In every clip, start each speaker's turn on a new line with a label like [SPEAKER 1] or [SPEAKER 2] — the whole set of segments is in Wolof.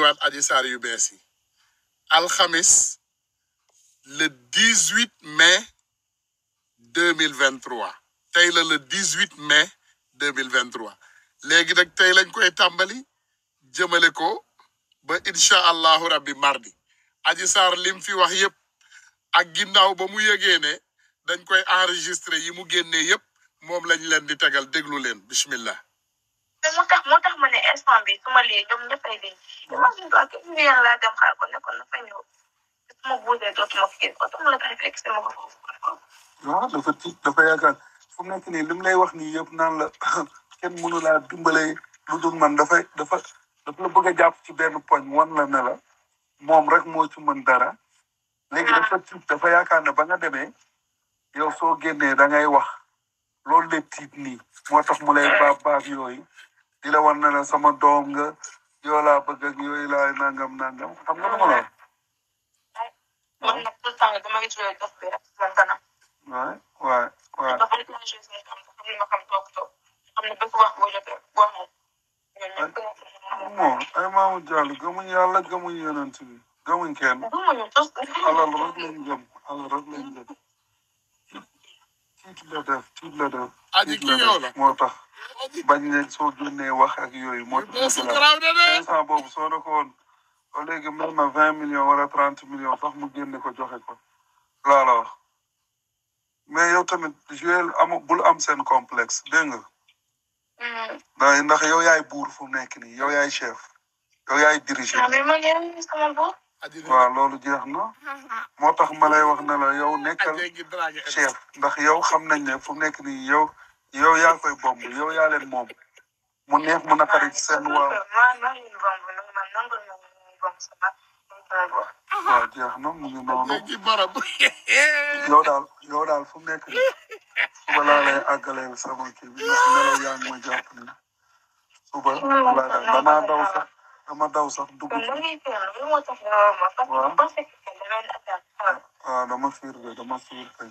[SPEAKER 1] indiwaat aji saar yu bees yi alxamis le 18 mai 2023 tey la le 18 mai 2023 léegi nag tey lañ koy tàmbali jëmale ko ba incha allahu rabbi mardi aji saar lim fi wax yëpp ak ginnaaw ba mu yëgee ne dañ koy enregistré yi mu génnee yëpp moom lañ leen di tegal déglu leen bismillah
[SPEAKER 2] te moo tax moo tax ma ne instant bi su ma lii ñoom ñëppay lii imagine toi que une yéen laa dem xaar ko ne ko na fa ñëw su ma buusee dootuma ko gis oto mu la koy fekk si ma ko foofu
[SPEAKER 3] waaw dafa tiit dafa yaakaar fu mu nekk nii li mu lay wax nii yëpp naan la kenn mënu laa dimbale lu dul man dafay dafa dafa la bëgg a jàpp ci benn poñ wan la ne la moom rek moo ci mën dara léegi dafa tiit dafa yaakaar ne ba nga demee yow soo génnee da ngay wax loolu la tiit nii moo tax mu lay baab baab yooyu di la wan ne la sama doom nga yoo laa bëgg ak yooyu laa nangam nangam xam nga lu ma la wax.
[SPEAKER 2] man nag tout le temps dama ngi joué dof bi rek moom kanam
[SPEAKER 3] waay waay waay
[SPEAKER 2] dafa rek laa joué seen kam xam ni ma xam toog toog xam ne bépp wax boo jotee wax moom ñoom ñëpp
[SPEAKER 3] moom ay maamu jàll gëmuñ yàlla gëmuñ yonent bi gëmuñ kenn
[SPEAKER 2] gëmuñu tos
[SPEAKER 3] alal rek lañ gëm alal rek lañ gëm tiit la def tiit la def
[SPEAKER 1] aji
[SPEAKER 3] tiit
[SPEAKER 1] ki
[SPEAKER 3] la
[SPEAKER 1] yow
[SPEAKER 3] def
[SPEAKER 1] la
[SPEAKER 3] moo tax bañ ne soo génnee wax ak yooyu moo tax
[SPEAKER 1] beesu
[SPEAKER 3] mu jëlaat.
[SPEAKER 1] garaaw na de
[SPEAKER 3] instant boobu soo ne ko woon ba léegi mel na vingt millions wala trente millions sax mu génne ko joxe ko laa la wax mais yow tamit joué am bul am seen complexe dégg nga ndax ndax yow yaay buur fu mu nekk nii yow yaay chef yow yaay diriger
[SPEAKER 2] mais man yéen sama bopp
[SPEAKER 1] aji
[SPEAKER 3] waaw loolu jeex na moo tax ma lay wax ne la yow nekkal
[SPEAKER 1] aji ngi dragué
[SPEAKER 3] chef ndax yow xam nañ ne fu mu nekk nii yow yow yaa koy bomb yow yaa leen moom mu neex mu naqari ci seen waaw
[SPEAKER 2] man man ñu bomb man nangul na ñu bomb sama sama bopp
[SPEAKER 3] waaw jeex na mu ngi noonu
[SPEAKER 1] léegi barab
[SPEAKER 3] yow daal yow daal fu mu nekk nii suba laa lay àggaleel sama kii bi ndax nelaw yaa ngi ma jàpp ni suba laa daal damaa daw sax dama daw sax dugg
[SPEAKER 2] kon
[SPEAKER 3] ci
[SPEAKER 2] da ngay fiyal lu moo tax nga woo ma parce que bu pensé que da ngay attaque xaar
[SPEAKER 3] waaw dama fiir de dama fiir kay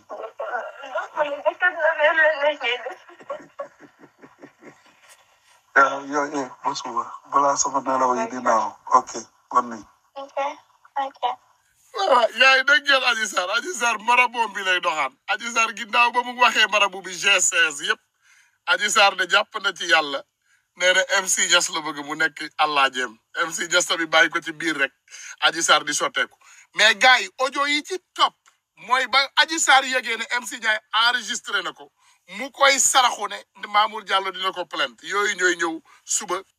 [SPEAKER 3] yow yow eh ba suba balaa sama nelaw yi di naaw ok kon nii
[SPEAKER 2] Okay, okay.
[SPEAKER 1] waaw yaay dégg ngeen Adji Sarr Adji Sarr maraboom bi lay doxaan Adji Sarr ginnaaw ba mu waxee marabu bi G16 yëpp Adji Sarr de jàpp na ci yàlla nee na MC Niass la bëgg mu nekk allah jéem MC Niass tamit bàyyi ko ci biir rek Adji Sarr di sotteeku mais gars yi audio yi ci topp mooy ba Adji Sarr yëgee ne MC Ndiaye enregistré na ko mu koy saraxu ne Mamour Diallo dina ko plainte yooyu ñooy ñëw suba